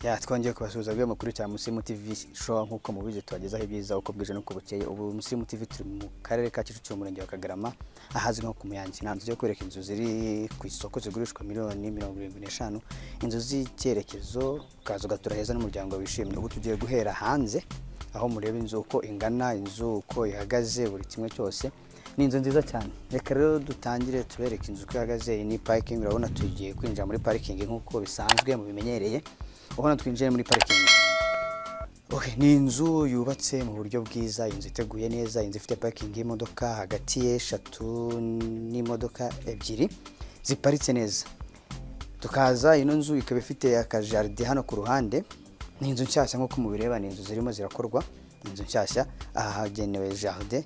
ya twongeye kubasuhuza bwe makuru cya Musimu TV show nk'uko mubizi tubagezaho ibyiza uko bwije n'uko bukeye ubu Musimu TV turi mu karere ka Kicukiro umurenge wa Kagarama ahazwi nko ku Muyange nta nzu yo kwereka inzu ziri ku isoko zigurishwa miliyoni mirongo irindwi n'eshanu inzu z'icyerekezo ukaza ugatura heza n'umuryango wishimye ubu tugiye guhera hanze aho mureba inzu uko ingana inzu uko ihagaze buri kimwe cyose ni inzu nziza cyane reka rero dutangire tubereke inzu uko ihagaze iyi ni parikingi urabona tugiye kwinjira muri parikingi nk'uko bisanzwe mubimenyereye ubona twinjiye muri parikingi Okay, ni inzu yubatse mu buryo bwiza inzu iteguye neza inzu ifite parikingi y'imodoka hagati y'eshatu n'imodoka ebyiri ziparitse neza tukaza ino nzu ikaba ifite akajaride hano ku ruhande ni inzu nshyashya nk'uko mubireba ni inzu zirimo zirakorwa ni inzu nshyashya aha hagenewe jaride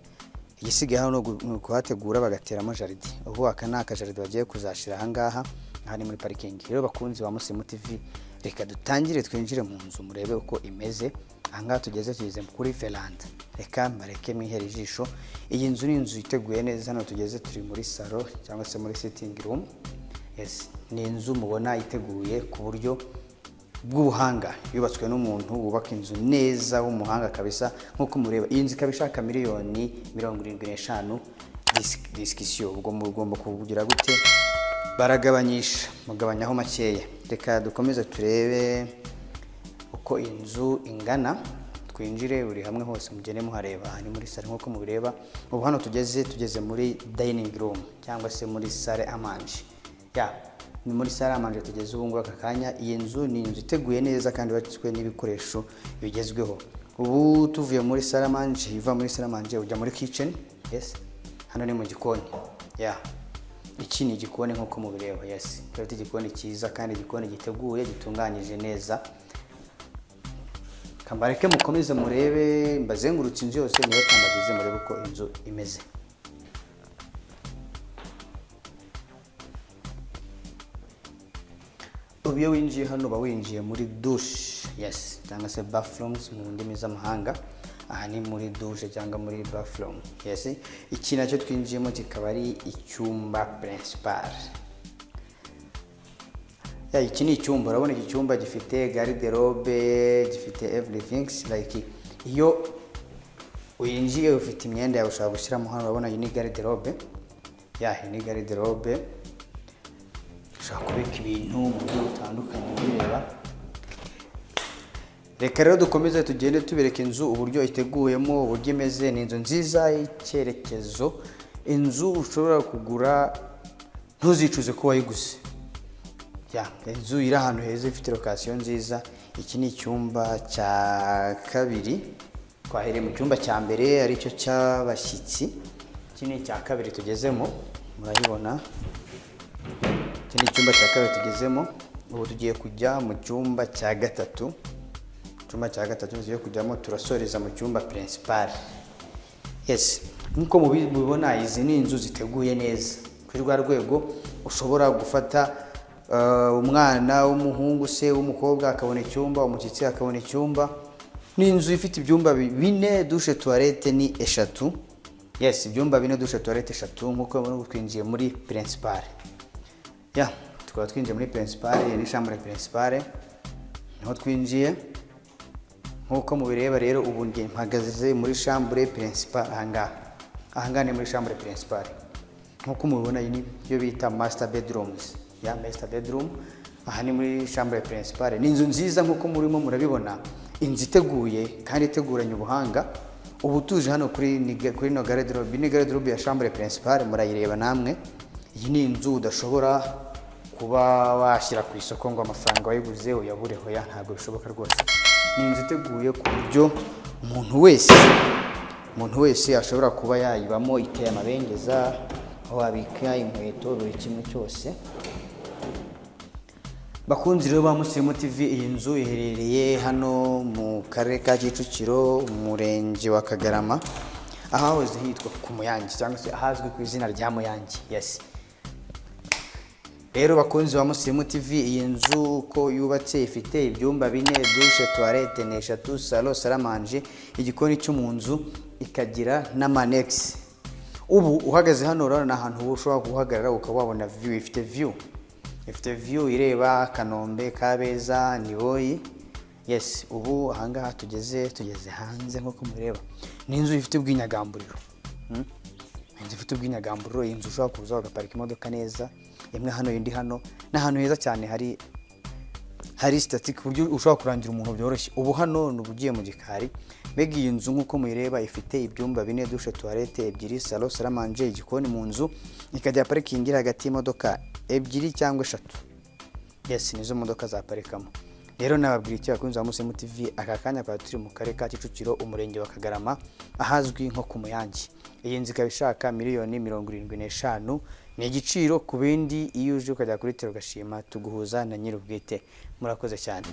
igisigaye hano ni ukuhategura bagateramo jaride ubu aka ni akajaride bagiye kuzashyira aha ngaha aha ni muri parikingi rero bakunzi ba musimu tivi reka dutangire twinjire mu nzu murebe uko imeze aha ngaha tugeze tugeze kuri veranda reka mbareke mwihere ijisho iyi nzu ni inzu iteguye neza hano tugeze turi muri salo cyangwa se muri sitingi rumu yes. ni inzu mubona iteguye ku buryo bw'ubuhanga yubatswe n'umuntu wubaka inzu neza w'umuhanga kabisa nk'uko mureba iyi nzu ikaba ishaka miliyoni mirongo irindwi n'eshanu disi- disikisiyo ubwo mugomba kugira gute baragabanyisha mugabanyaho makeya reka dukomeze turebe uko inzu ingana twinjire buri hamwe hose mugende muhareba aha ni muri sale nk'uko mubireba ubu hano tugeze tugeze muri dayiningi rumu cyangwa se muri sale amanje ya ni muri sale amanje tugeze ubu ngubu aka kanya iyi nzu ni inzu iteguye neza kandi yubatswe n'ibikoresho bigezweho ubu tuvuye muri sale amanje iva muri sale amanje ujya muri kiceni yes hano ni mu gikoni ya iki ni igikoni nk'uko mubireba yesi turabona igikoni cyiza kandi igikoni giteguye gitunganyije neza kambareke mukomeze murebe mbazengurutse inzu yose niyo kambagize murebe uko inzu imeze ubu iyo winjiye hano uba winjiye muri dushe yesi cyangwa se bafurumuzi mu ndimi z'amahanga aha ni muri dushe cyangwa muri bafurumu yesi iki nacyo twinjiyemo kikaba ari icyumba purinsipari ya iki ni icyumba urabona iki cyumba gifite gariderobe gifite evurifingi like iyo winjiye ufite imyenda yawe ushobora gushyiramo hano urabona iyi ni gariderobe ya iyi ni gariderobe ushobora kubika ibintu mu buryo butandukanye ubireba reka rero dukomeze tugende tubereka inzu uburyo iteguyemo uburyo imeze ni inzu nziza y'icyerekezo inzu ushobora kugura ntuzicuze ko wayiguze ya inzu iri ahantu heza ifite lokasiyo nziza iki ni icyumba cya kabiri twahereye mu cyumba cya mbere aricyo cy'abashyitsi iki ni icya kabiri tugezemo murayibona iki ni icyumba cya kabiri tugezemo ubu tugiye kujya mu cyumba cya gatatu icyumba cya gatatu tugiye kujyamo turasoreza mu cyumba pirinsipari yesi nk'uko mubi- mubibona izi ni inzu ziteguye neza kuri rwa rwego ushobora gufata eh, umwana w'umuhungu se w'umukobwa akabona icyumba umushyitsi akabona icyumba ni inzu ifite ibyumba bi- bine dushe tuwarete ni eshatu yesi ibyumba bine dushe tuwarete eshatu nk'uko mubibona ubu twinjiye muri pirinsipari ya tukaba twinjiye muri pirinsipare iyi ni shambure pirinsipare niho twinjiye nk'uko mubireba rero ubu nge- mpagaze muri shambure pirinsipare ahangaha ahangaha ni muri shambure pirinsipare nk'uko mubibona iyi ni yo bita masita bedrumuzi ya masita bedrumu aha ni muri shambure pirinsipare ni inzu nziza nk'uko murimo murabibona inzu iteguye kandi iteguranye ubuhanga ubu tuje hano kuri ni- kuri ino garderobe ni garderobe ya chambre principale murayireba namwe iyi ni inzu udashobora kuba washyira ku isoko ngo amafaranga wayiguze uyabure hoya ntabwo bishoboka rwose ni inzu iteguye ku buryo umuntu wese umuntu wese ashobora kuba yayibamo iteye amabengeza aho wabika inkweto buri kimwe cyose Bakunzi rero ba Musirimu TV iyi nzu iherereye hano mu karere ka Kicukiro umurenge wa Kagarama ahahoze hitwa ku Muyange cyangwa se ahazwi ku izina rya Muyange yes rero bakunzi ba Musirimu TV iyi nzu uko yubatse ifite ibyumba bine dushe tuwarete ni eshatu salo saramanje igikoni cyo mu nzu ikagira n'amanegisi ubu uhagaze hano urabona ni ahantu ushobora guhagarara ukaba wabona view ifite view ifite view ireba kanombe kabeza niboyi yesi ubu ahangaha tugeze tugeze hanze nk'uko mureba ni inzu ifite ubwinyagamburiro Mm. inzu ifite ubwinyagamburiro iyi nzu ushobora kuza ugaparika imodoka neza imwe hano indi hano ni ahantu heza cyane hari hari sitati ku buryo ushobora kurangira umuntu byoroshye ubu hano ni ubugiye mu gikari mbega iyi nzu nk'uko muyireba ifite ibyumba bine dushe tuwarete ebyiri salo saramanje igikoni mu nzu ikajya parikingi iri hagati y'imodoka ebyiri cyangwa eshatu yesi nizo modoka zaparikamo rero nababwira iki bakunzi ba musimu tv aka kanya twari turi mu karere ka kicukiro umurenge wa kagarama ahazwi nko ku muyange iyi nzu ikaba ishaka miliyoni mirongo irindwi n'eshanu ni igiciro ku bindi iyo uje ukajya kuri tero ugashima tuguhuza na nyir'ubwite murakoze cyane